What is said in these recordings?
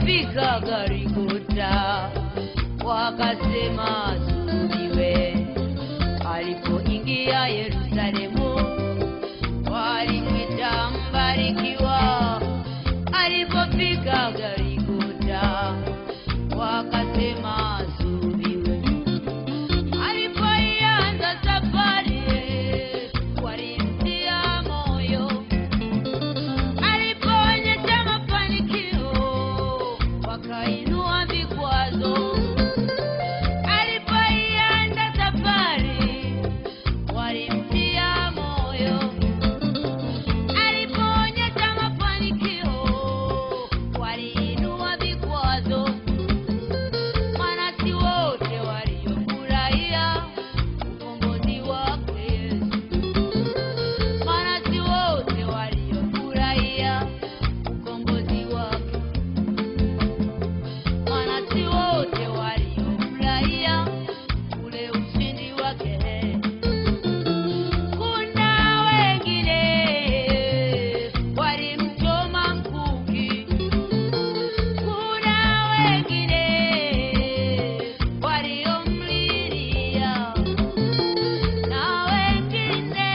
Alipofika Golgotha wakasema sulubiwe. Alipoingia Yerusalemu walimwita mbarikiwa. Alipofika Golgotha wakasema sulubiwe. Alipoianza safari walimtia moyo alipoonyesha mafanikio wakainua vikwazo. Alipoianza safari walimtia moyo. Alipoonyesha mafanikio waliinua vikwazo. Maana si wote waliofurahia ukombozi wake Yesu. Maana si wote waliofurahia ukombozi wake. Maana si wote waliofurahia ule ushindi wake. Kuna wengine walimchoma mkuki. Kuna wengine waliomlilia na wengine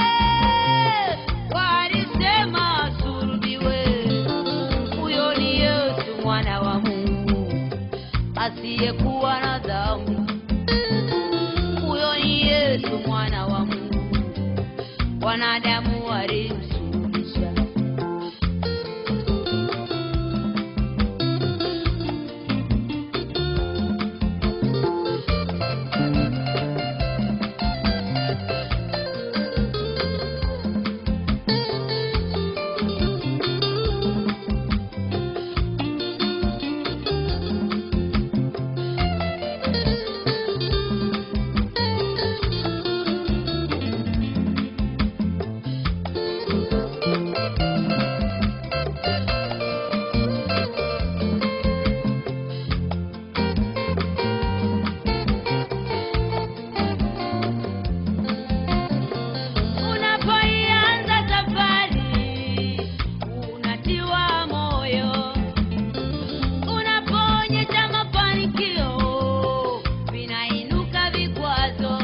walisema sulubiwe. Huyo ni Yesu mwana wa Mungu asiyekuwa na dhambi. Huyo ni Yesu mwana wa Mungu, wanadamu walimsulubisha. Unapoianza safari unatiwa moyo, unapoonyesha mafanikio vinainuka vikwazo.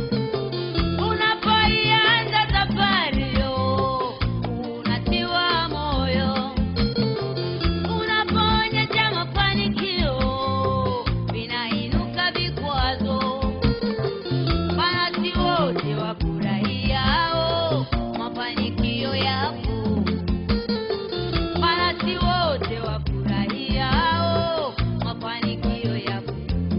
Unapoianza safari unatiwa moyo, unapoonyesha mafanikio vinainuka vikwazo. Maana si wote wafurahiao mafanikio yako. Maana si wote wafurahiao mafanikio yako.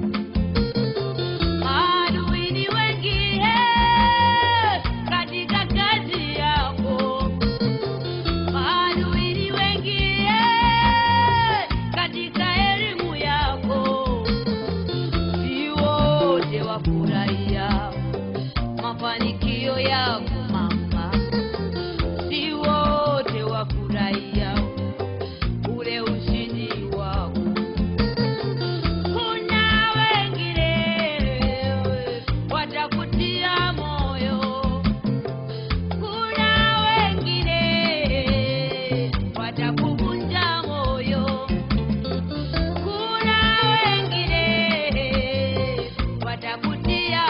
Maadui ni wengi eh, katika kazi yako. Maadui ni wengi eh, katika elimu yako. Si wote wafurahia mafanikio yako mama, si wote wafurahia ule ushindi wako. Kuna wengine watakutia moyo, kuna wengine watakuvunja moyo. Kuna wengine watakutia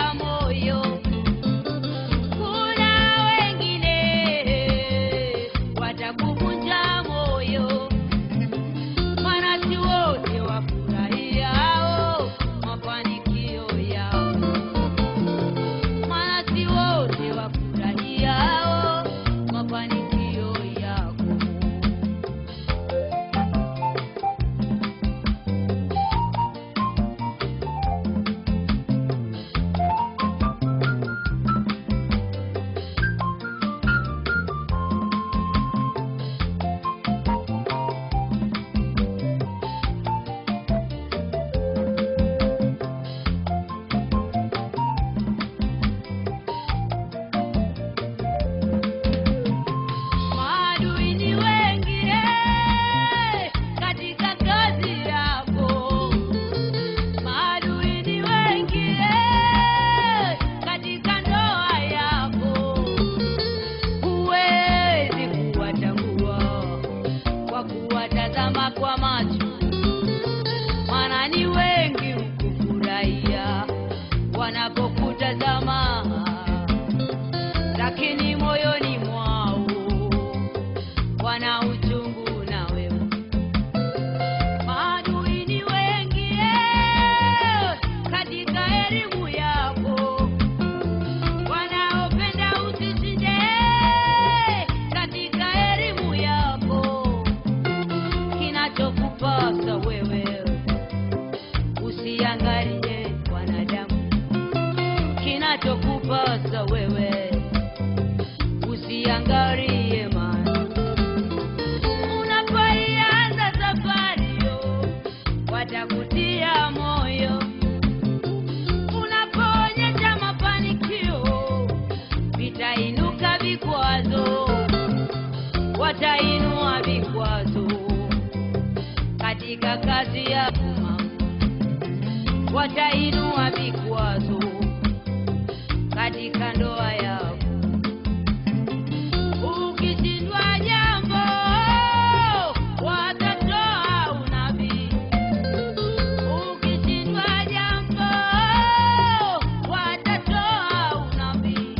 wanapokutazama, lakini moyoni mwao wana uchungu na wewe. Maadui ni wengi eh, katika elimu yako, wanaopenda usishinde katika elimu yako. Kinachokupasa wewe usiangalie wanadamu, kinachokupasa wewe usiangalie mali. Unapoianza safari yo, watakutia moyo. Unapoonyesha mafanikio, vitainuka vikwazo, watainua vikwazo katika kazi yako mama, watainua vikwazo katika ndoa yako. Ukishindwa jambo, watatoa unabii. Ukishindwa jambo, watatoa unabii.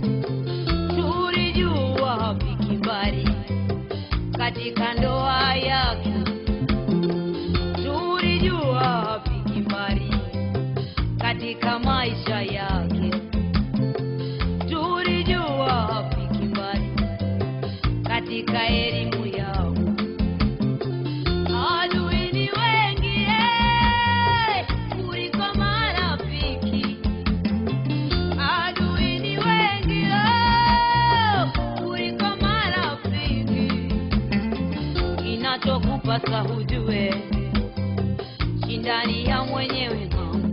Tulijua hapiki mbali katika ndoa yake, tulijua hapiki mbali katika maisha yake, tulijua hapiki mbali katika elimu yao. Adui ni wengi eh, kuliko marafiki. Adui ni wengi oh, kuliko marafiki. Kinachokupasa hujue, shindani ya mwenyewe mama,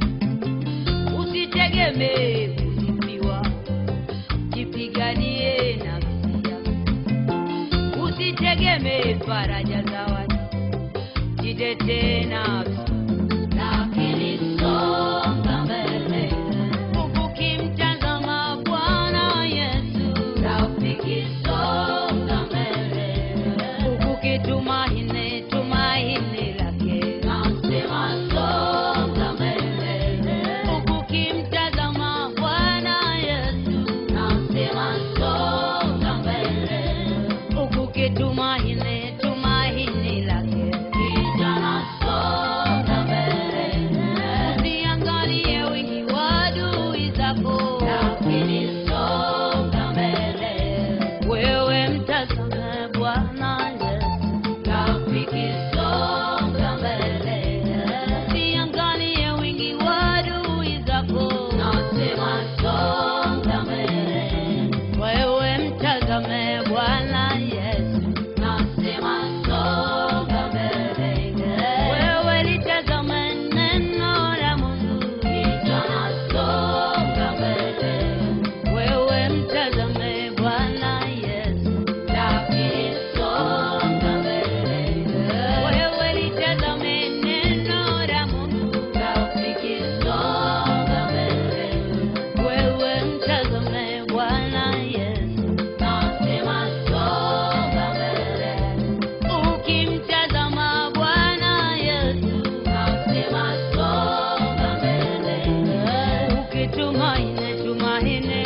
usitegemee kusifiwa, jipiganie nafsi yako, usitegemee faraja za watu, jitetee nafsi lakini songa mbele ukimtazama Bwana Yesu, rafiki, songa mbele ukitumaini tumaini lake, nasema songa mbele ukimtazama Bwana Yesu, nasema songa mbele ukitumaini tumaini lake, kijana songa mbele usiangalie wingi wa adui zako, lakini songa mbele wewe mtazame Bwana Yesu, rafiki songa mbele usiangalie wingi wa adui zako, nasema songa mbele wewe mtazame Bwana Yesu, nasema songa mbele. Wewe litazame neno la Mungu, kijana songa mbele. Wewe mtazame Bwana Yesu, rafiki songa mbele. Wewe litazame neno la Mungu, rafiki songa mbele. Wewe mtazame Bwana Yesu, nasema songa mbele. Ukimtazama Bwana Yesu, nasema songa mbele. Ukitumaini tumaini